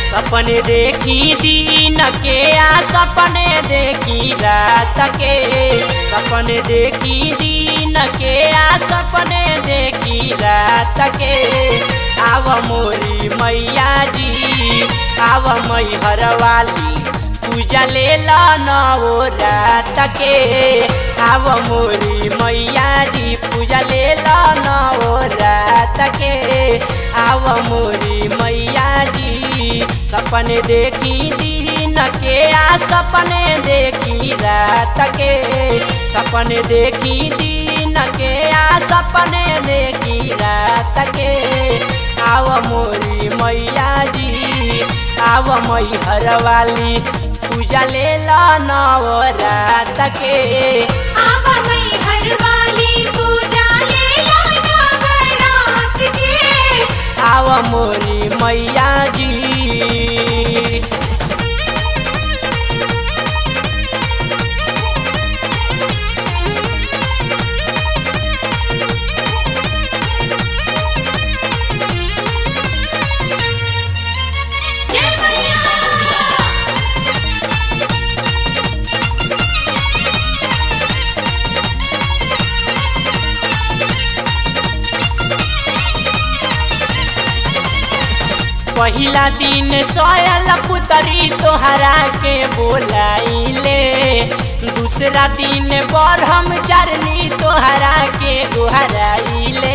सपने देखी दिन के आ सपने देखी रात के सपने देखी दिन के आ सपने देखी रात के आव मोरी मैया जी आव मैहर वाली पूजा ले नवो रात के आव मोरी मैया जी पूजा ले नवो रात के आव मोरी मैया जी सपने देखी दिन के आ सपने देखी रात के सपने देखी दिन के आ सपने देखी रात के आव मोरी मैया जी आव मैहर वाली पूजा ले नव रात के आवा मई हर वाली पूजा ले लाना बरात के आव मोरी मैया जी जय मैया पहिला दिन सोयल पुतरी तोहरा के बोलाइले दूसरा दिन ब्रह्मचारिणी तोहरा के गोहराइले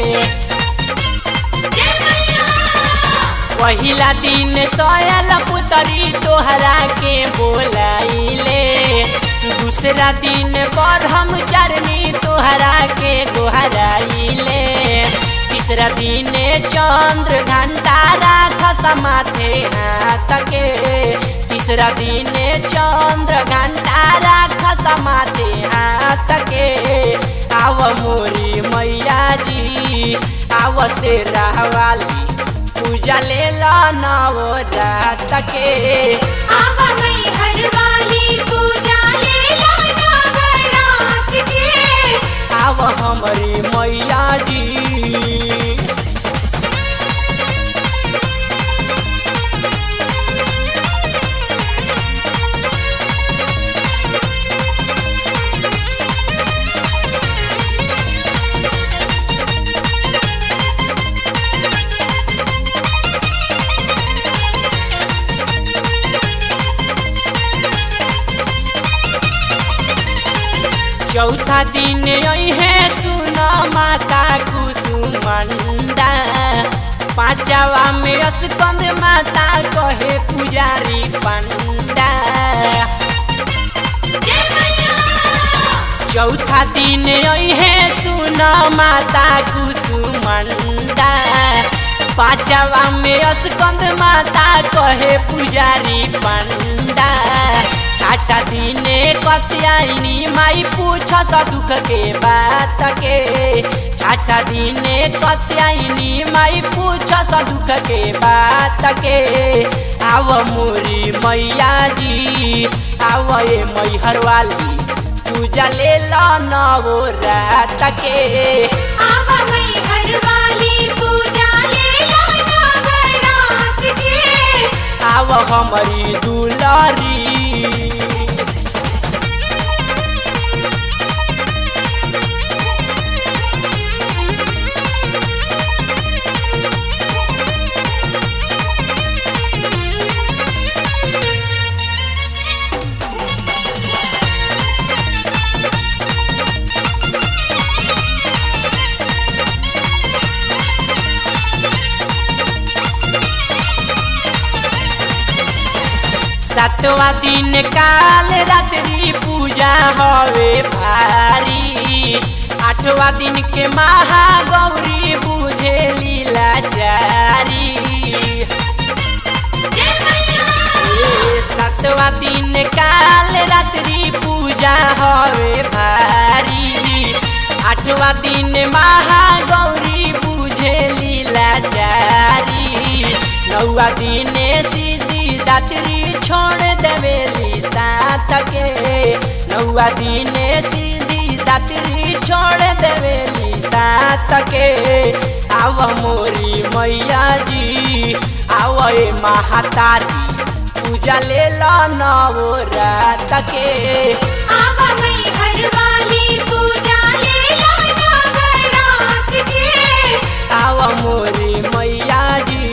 जय मैया पहिला दिन सोयल पुतरी तोहरा के बोलाइले दूसरा दिन ब्रह्मचारिणी तोहरा के गोहराइले तीसरा दिन चंद्र घंटा राख समाथे हाथ के तीसरा दिन चंद्र घंटा राख समाथे हाथ के आव मोरी मैया जी आव से रहवाली पूजा ले नव रात के आवा मई हर वाली पूजा ले लाना बरात के आव हमारी मैया जी चौथा दिन है सुन माता कुसुमंडा पांचवा में स्कंद माता कहे पुजारी पंडा जय मैया चौथा दिन है सुन माता कुसुमंडा पांचवा में स्कंद माता कहे पुजारी पंडा छठा दिन कत्यायनी माई पूछ स दुख के बात के छठा दिन कत्यायनी माई पूछ स दुख के बात के आव मोरी मैया जी आव ए मैहर वाली पूजा ले नवो रात के आवा मई हर वाली पूजा ले लाना बरात के आव हमारी दुलारी सातवा दिन काल रात्रि पूजा हवे भारी आठवा दिन के महागौरी बुझे लीलाचारी जय मैया ए, सातवा दिन काल रात्रि पूजा हवे भारी आठवा दिन महागौरी बुझे लीलाचारी नौवा दिन सीधी दात्री छोड़ देवेली साथ के नौवा दिन सीधी दात्री छोड़ देवेली साथ के आव मोरी मैया जी आवए महातारी पूजा ले लो नवरात के आवा मई हर वाली पूजा ले लो नवरात के आव मोरी मैया जी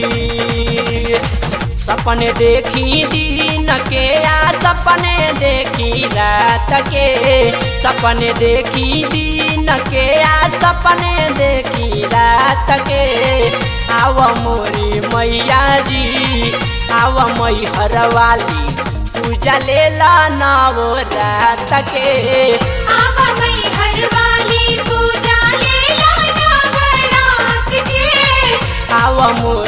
सपने देखी दिन के आ सपने देखी रात के सपने देखी दिन के आ सपने देखी रात के आव मोरी मैया जी आव मई हर वाली पूजा ले ला नवरात के आवा मई हर वाली पूजा ले लो नवरात के आव मोरी